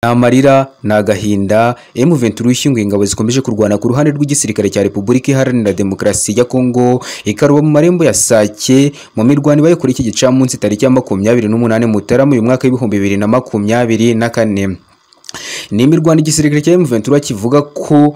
Ni amarira ni agahinda M23 ishyinguye ingabo zikomeje kurwana ku ruhande rw'igisirikare cya Repubulika Iharanira Demokarasi ya Kongo ikaruba mu marembo ya Sake mu mirwano ibaye kuri iki gicamunsi tariki ya makumyabiri n'umunani Mutarama uyu mwaka w'ibihumbi bibiri na makumyabiri na kane ni imirwano igisirikare cya M23 kivuga ko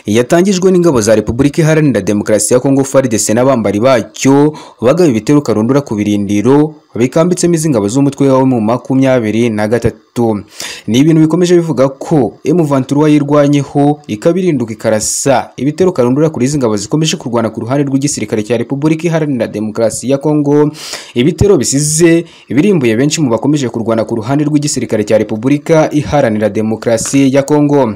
yatangijwe n'ingabo za Repubulika Iharanira Demokarasi ya Kongo FARDC n'abambari bacyo bagaba ibitero karundura ku birindiro bikambitsemo izi ngabo z'umutwe wawe mu makumyabiri na gatatu ni ibintu bikomeje bivuga ko M23 wayirwanyeho ikabirinduka ikarasa ibitero karundura kuri izi ngabo zikomeje kurwana ku ruhande rw'igisirikare cya Repubulika Iharanira Demokarasi ya Kongo ibitero bisize birimbuye benshi mu bakomeje kurwana ku ruhande rw'igisirikare cya Repubulika Iharanira Demokarasi ya Kongo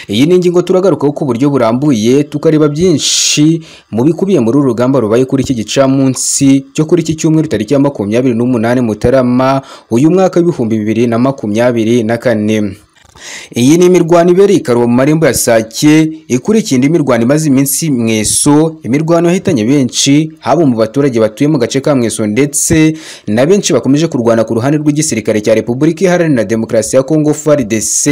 iyi ni ingingo turagarukaho ku buryo burambuye tukareba byinshi mu bikubiye muri uru rugamba rubaye kuri iki gicamunsi cyo kuri iki cyumweru tariki ya makumyabiri n'umunani mutarama uyu mwaka w'ibihumbi bibiri na makumyabiri na kane iyi ni imirwano ibereye ikaruba mu marembo ya Sake ikurikiye indi mirwano imaze iminsi mweso imirwano yahitanye benshi haba mu baturage batuye mu gace ka mweso ndetse na benshi bakomeje kurwana ku ruhande rw'igisirikare cya Repubulika Iharanira Demokarasi ya Kongo FARDC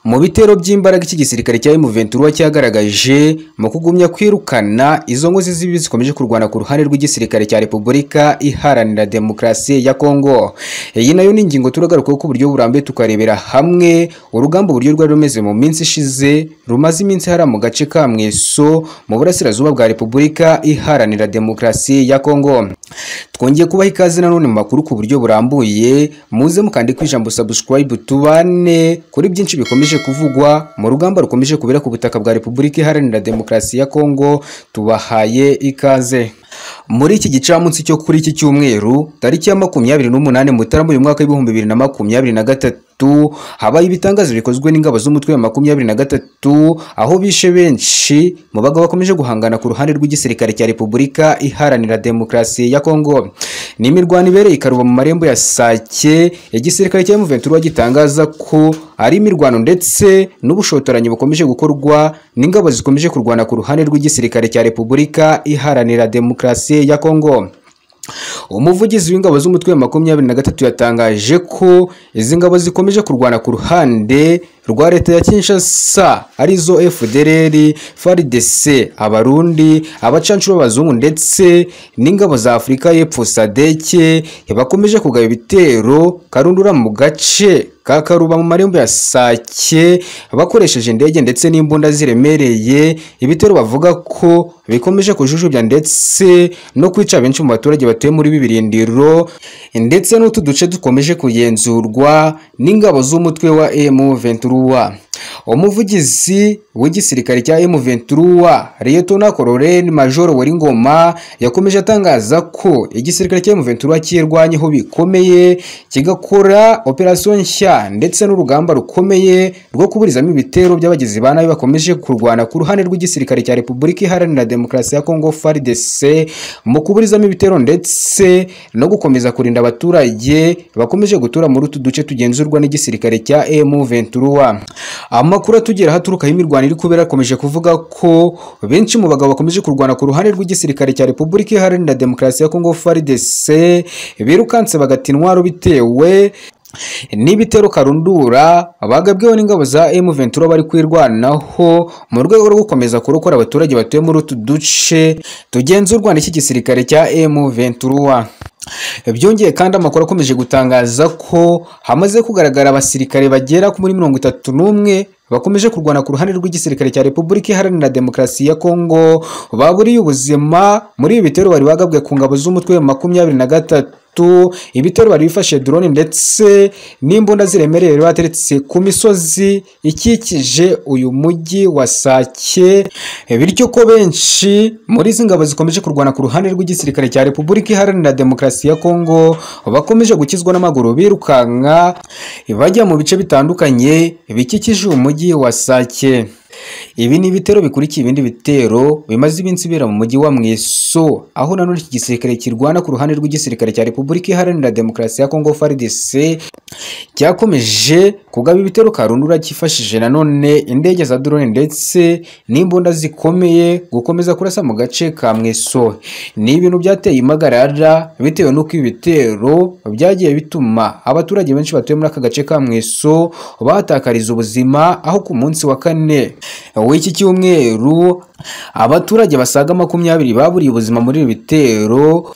mu bitero by'imbaraga iki gisirikare cya M23 cyagaragaje mu kugumya kwirukana izo ngo zibi zikomeje kurwana ku ruhande rw'igisirikare cya Repubulika Iharanira Demokarasi ya Kongo iyi nayo ni ingingo turagarukaho ku buryo burambuye tukarebera hamwe urugamba uburyo rwari rumeze mu minsi ishize rumaze iminsi hara mu gace ka Mweso mu burasirazuba bwa Repubulika Iharanira Demokarasi ya Kongo twongeye kubaha ikaze nanone mu makuru ku buryo burambuye muze mukande ku ijambo subscribe tubane kuri byinshi bikomeje kuvugwa mu rugamba rukomeje kubera ku butaka bwa Repubulika Iharanira Demokarasi ya Kongo tubahaye ikaze muri iki gicamunsi cyo kuri iki cyumweru tariki ya makumyabiri n'umunani mutarama uyu mwaka w'ibihumbi bibiri na makumyabiri na gatatu habaye ibitangazo bikozwe n'ingabo z'umutwe wa makumyabiri na gatatu aho bishe benshi mu bagabo bakomeje guhangana ku ruhande rw'igisirikare cya Repubulika Iharanira Demokarasi ya Kongo ni imirwano ibereye ikaruba mu marembo ya Sake igisirikare cya M23 gitangaza ko ari imirwano ndetse n'ubushotoranyi bukomeje gukorwa n'ingabo zikomeje kurwana ku ruhande rw'igisirikare cya Repubulika Iharanira Demokarasi ya Kongo umuvugizi w'ingabo z'umutwe wa makumyabiri na gatatu yatangaje ko izi ngabo zikomeje kurwana ku ruhande rwa leta ya Kinshasa arizo FDLR, FARDC, abarundi abacanshuro b'abazungu ndetse n'ingabo za Afurika y'Epfo SADC bakomeje kugaba ibitero karundura mu gace kakaruba mu marembo ya Sake bakoresheje indege ndetse n'imbunda ziremereye ibitero bavuga ko bikomeje kujujubya ndetse no kwica benshi mu baturage batuye muri bibirindiro ndetse n'utu duce dukomeje kugenzurwa n'ingabo z'umutwe wa M23 umuvugizi w'igisirikare cya M23 Lieutenant Colonel Major Weringoma yakomeje atangaza ko igisirikare cya M23 kirwanyeho bikomeye kigakora operation nshya ndetse n'urugamba rukomeye rwo kuburizamo ibitero by'abagizi ba nabi bakomeje kurwana ku ruhande rw'igisirikare cya Repubulika Iharanira Demokarasi ya Kongo FARDC mu kuburizamo ibitero ndetse no gukomeza kurinda abaturage bakomeje gutura muri utu duce tugenzurwa n'igisirikare cya M23 amakuru atugera haturukaho imirwano iri kubera akomeje kuvuga ko benshi mu bagabo bakomeje kurwana ku ruhande rw'igisirikare cya Repubulika Iharanira Demokarasi ya Kongo FARDC birukanse bagata intwaro bitewe n'ibitero karundura bagabweho n'ingabo za M23 bari kwirwanaho mu rwego rwo gukomeza kurokora abaturage batuye muri utu duce tugenzurwa n'iki gisirikare cya M23 byongeye kandi amakuru akomeje gutangaza ko hamaze kugaragara abasirikare bagera muri mirongo itatu n'umwe bakomeje kurwana ku ruhande rw'igisirikare cya Repubulika Iharanira Demokarasi ya Kongo baburiye ubuzima muri ibi bitero bari bagabwe ku ngabo z'umutwe wa makumyabiri na gatatu ibitero bari bifashe drone ndetse n'imbunda ziremereye bateretse ku misozi ikikije uyu mujyi wa Sake bityo ko benshi muri izi ngabo zikomeje kurwana ku ruhande rw'igisirikare cya Repubulika Iharanira Demokarasi ya Kongo bakomeje gukizwa n'amaguru birukanka bajya mu bice bitandukanye bikikije uyu mujyi wa Sake ibi ni ibitero bikurikiye ibindi bitero bimaze iminsi bibera mu mujyi wa Mweso aho nanone iki gisirikare kirwana ku ruhande rw'igisirikare cya Repubulika Iharanira Demokarasi ya Kongo FARDC cyakomeje kugaba ibitero karundura cyifashije nanone indege za drone ndetse n'imbunda zikomeye gukomeza kurasa mu gace ka Mweso ni ibintu byateye impagarara bitewe n'uko ibi bitero byagiye bituma abaturage benshi batuye muri aka gace ka Mweso bahatakariza ubuzima aho ku munsi wa kane w'iki cyumweru abaturage basaga makumyabiri baburiye ubuzima muri ibi bitero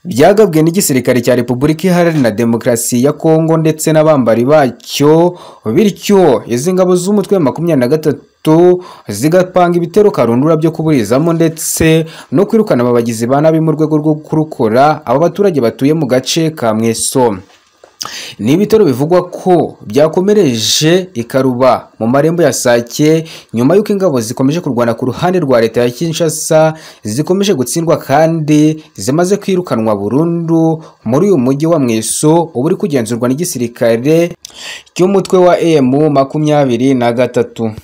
byagabwe n'igisirikare cya Repubulika Iharanira Demokarasi ya Kongo ndetse n'abambari bacyo bityo izi ngabo z'umutwe wa makumyabiri na gatatu zigapanga ibitero karundura byo kuburizamo ndetse no kwirukana ababagizi ba nabi mu rwego rwo kurukora aba baturage batuye mu gace ka Mweso ni ibitero bivugwa ko byakomereje ikaruba mu marembo ya Sake nyuma y'uko ingabo zikomeje kurwana ku ruhande rwa leta ya Kinshasa zikomeje gutsindwa kandi zimaze kwirukanwa burundu muri uyu mujyi wa Mweso uba uri kugenzurwa n'igisirikare cy'umutwe wa emu makumyabiri na gatatu